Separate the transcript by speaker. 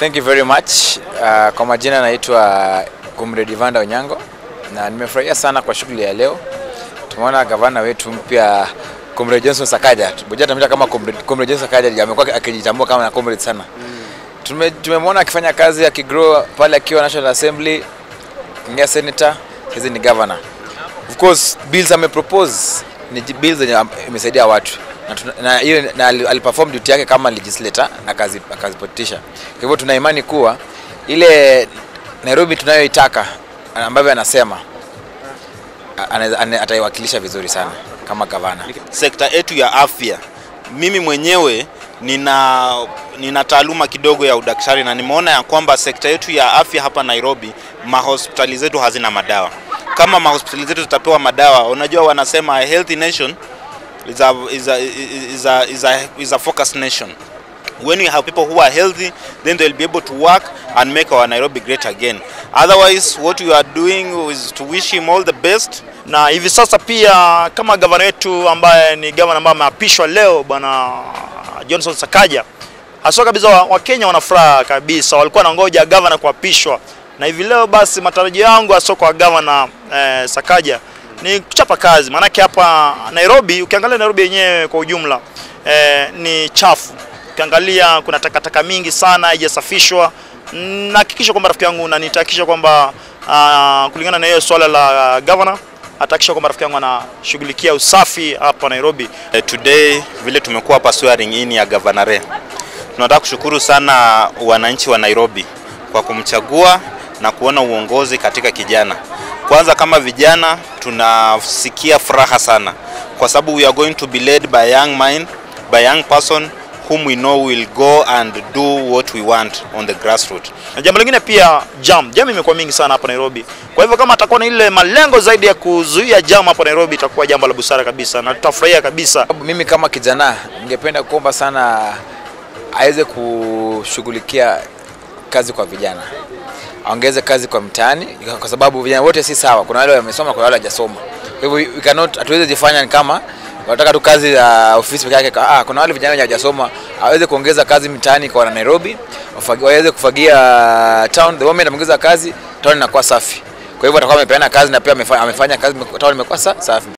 Speaker 1: Thank you very much. Uh, kwa majina naitwa Comrade Vanda Onyango na nimefurahia sana kwa shughuli ya leo. Tumeona gavana wetu mpya Comrade Johnson Sakaja. Boja tamita kama Comrade, Comrade Johnson Sakaja amekuwa akijitambua kama na comrade sana. Tume, tumemwona akifanya kazi akigrow pale akiwa National Assembly, ingia senator, hizi ni governor. Of course bills amepropose ni ji- bills zenye am- imesaidia watu na tuna- na hiyo na ali- aliperform duty yake kama legislator akazi akazipitisha. Kwa hivyo tuna imani kuwa ile Nairobi tunayoitaka ambavyo anasema a- anaweza- ana- ataiwakilisha vizuri sana kama gavana.
Speaker 2: sekta yetu ya afya. Mimi mwenyewe nina, nina taaluma kidogo ya udaktari na nimeona ya kwamba sekta yetu ya afya hapa Nairobi, mahospitali zetu hazina madawa. Kama mahospitali zetu zitapewa madawa, unajua wanasema a healthy nation is a, is a, is a, is a, is a focused nation. When we have people who are healthy, then they'll be able to work and make our Nairobi great again. Otherwise, what we are doing is to wish him all the best
Speaker 3: na hivi sasa pia kama gavana wetu ambaye ni gavana ambaye ameapishwa leo bwana Johnson Sakaja, haswa kabisa wa- Wakenya wana furaha kabisa, walikuwa wanangoja gavana kuapishwa, na hivi leo basi matarajio yangu haswa kwa gavana eh, Sakaja ni kuchapa kazi, maanake hapa Nairobi, ukiangalia Nairobi yenyewe kwa ujumla eh, ni chafu. Ukiangalia kuna takataka mingi sana haijasafishwa. Nahakikisha kwamba rafiki yangu na nitahakikisha kwamba ah, kulingana na hiyo swala la gavana atahakikisha kwamba rafiki yangu anashughulikia usafi hapa Nairobi.
Speaker 2: Eh, Today vile tumekuwa hapa swearing in ya Governor tunataka kushukuru sana wananchi wa Nairobi kwa kumchagua na kuona uongozi katika kijana. Kwanza kama vijana tunasikia furaha sana kwa sababu we are going to be led by a young mind, by a young person whom we know will go and do what we want on the grassroots.
Speaker 3: Na jambo lingine pia jam, jam imekuwa mingi sana hapa Nairobi. Kwa hivyo kama atakuwa na ile malengo zaidi ya kuzuia jam hapa Nairobi, itakuwa jambo la busara kabisa na tutafurahia kabisa.
Speaker 1: Sababu Mimi kama kijana ningependa kuomba sana aweze kushughulikia kazi kwa vijana, aongeze kazi kwa mtaani, kwa sababu vijana wote si sawa. Kuna wale wamesoma, kuna wale hawajasoma. Kwa hivyo we cannot, hatuwezi jifanya ni kama wanataka tu kazi ya ofisi peke yake. Ah, kuna wale vijana wenye hawajasoma, aweze kuongeza kazi mtaani kwa wana Nairobi, wafagi- waweze kufagia town. The moment ameongeza kazi, town inakuwa safi. Kwa hivyo atakuwa amepeana kazi na pia amefanya, amefanya kazi, town imekuwa sa- safi.